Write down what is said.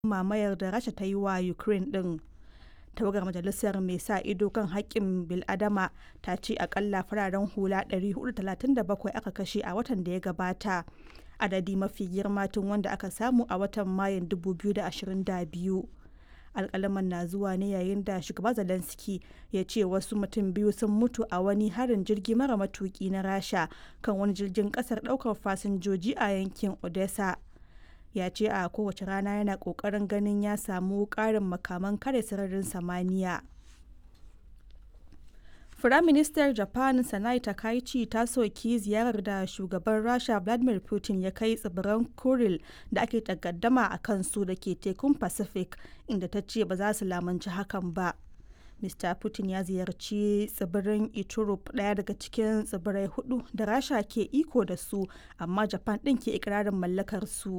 mamayar da rasha ta yi wa ukraine din tawagar majalisar mai sa ido kan haƙƙin biladama ta ce akalla fararen hula 437 aka kashe a watan da ya gabata adadi mafi girma tun wanda aka samu a watan mayun 2022 alkalaman na zuwa ne yayin da shugaba zelensky ya ce wasu mutum biyu sun mutu a wani harin jirgi mara matuki na rasha kan wani jirgin kasar daukar fasinjoji a yankin odessa ya ce a kowace rana yana kokarin ganin ya samu karin makaman kare sararin samaniya Firaministar Japan Sanai Takaichi ta soki ziyarar da shugaban Rasha Vladimir Putin ya kai tsibiran Kuril da ake takaddama a kansu da ke tekun Pacific inda ta ce ba za su lamunci hakan ba. Mr. Putin ya ziyarci tsibirin Iturup ɗaya daga cikin tsibirai hudu da Rasha ke iko da su amma Japan ɗin ke ikirarin mallakar su.